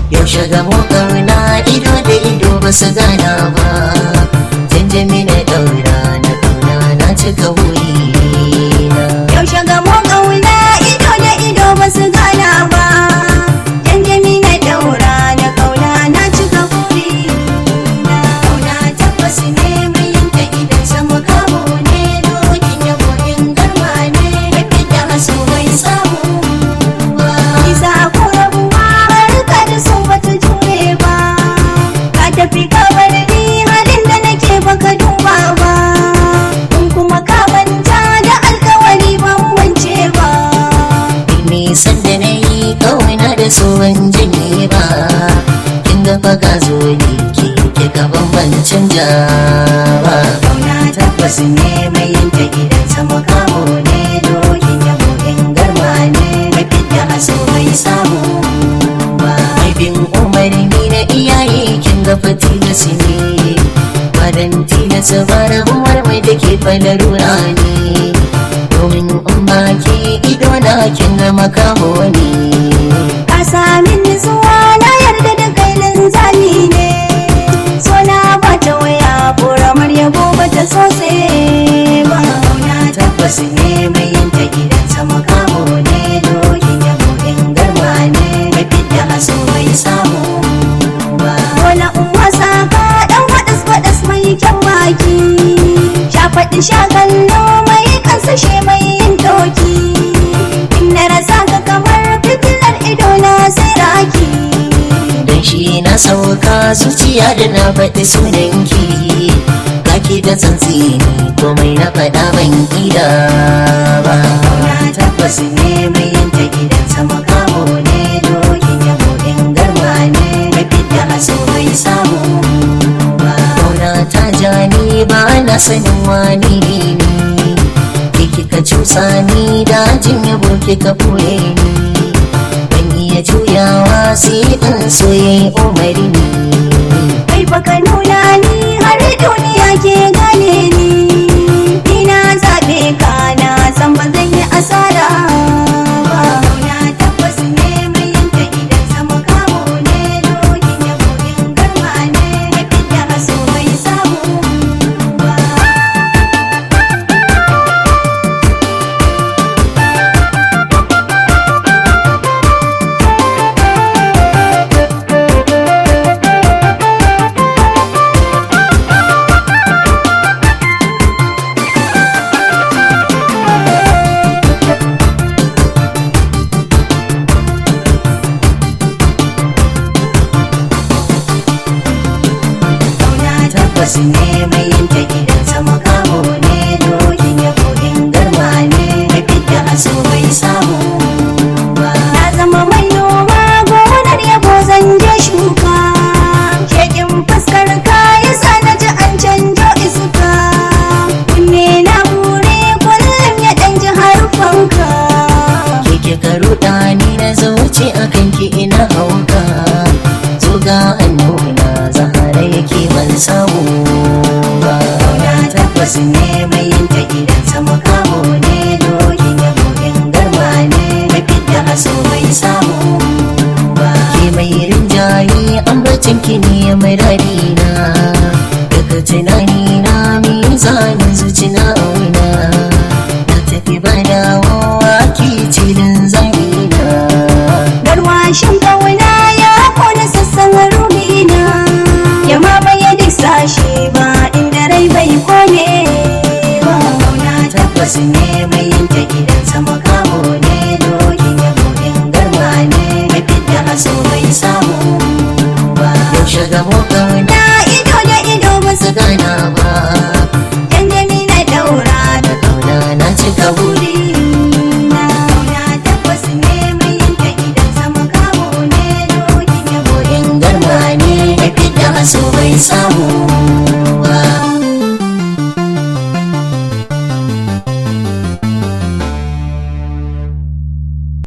yaushe gamo kauna ido da ido ba su gana ba janjami na daura na kauna na cika wurina Yaushe gamo ƙauna ido da ido ba su gana ba. Janjami na daura na ƙauna na cika buri. Kauna tabbas ne mai yanka idan sama kamo ne dokin yabo in garma ne da fita haso mai samu ba. Isa ko rabuwa harka da su bata jure ba. Ka tafi ka bar ni halin da nake baka duba ba. In kuma ka manta da alkawari ban wance ba. nisan da na yi kauna da so ban janye ba kin ga fa ka zo ne ki ki gaban ban canja ba Kauna tabbas ne mai yanke gidan sama kamo ne dokin yabo in garma ne mai fidda haso bai samu ba. mai bin umarni na iyaye kin ga fa tilasi ne badan tilasa ba rabuwar mai da ke falarura ne domin in ba ke ido na kin ga makamo ne Ka sami nutsuwa na yarda da kai linzami ne. So na bata waya ƙoramar yabo bata sose ba. Kauna tabbas ne mai yanke gidan sama kamo ne dokin yabo in garma ne mai fidda haso bai samu ba. Dole in wasa ka dan waɗas waɗas mai kyan baki. Sha faɗi sha kallo mai kansashe mai yin doki. In na rasa ka kamar fitilar ido na sai raki. dan shi na sauka zuciya da na faɗi sunanki kaki da tsantsini komai na faɗa ban ƙida ba Na tabbas ne mai yanke gidan sama kamo ne dokin yabo in garma ne mai fidda haso bai samu ba. Kauna ta ja ni ba na sanin wani ne ke kika cusa ni dajin yabo kika ɓoye ni ban iya juyawa sai in soye umarni Kai baka nuna ni har duniya ke gane ni. Ni na zaɓe ka na san ba zan yi asara ba. Na tabbas ne mai yanke gidan sama kamo ne dokin yabo in garma ne mai fidda haso bai samu ba. Kauna tabbas ne mai yanke gidan sama kamo ne dokin yabo in garma ne mai fidda haso bai samu ba. Na zama mai noma gonar yabo zan je shuka. Shekin fuskar ka yasa na ji an canjo iska. Kunne na hure kullum ya ɗan ji harfanka. keke ka ruɗa ni na zauce a kanki ina hauka zuga an nuna zahara yake ban samu ba Kauna tabbas ne mai yanke gidan sama kamo ne dokin yabo in garma ne mai fidda haso bai samu ba. ke mai rinjaye ambacin ki ne mai na daga tunani na mizanin zuci na auna na tafi ba dawowa ki cilin zamina Garwashin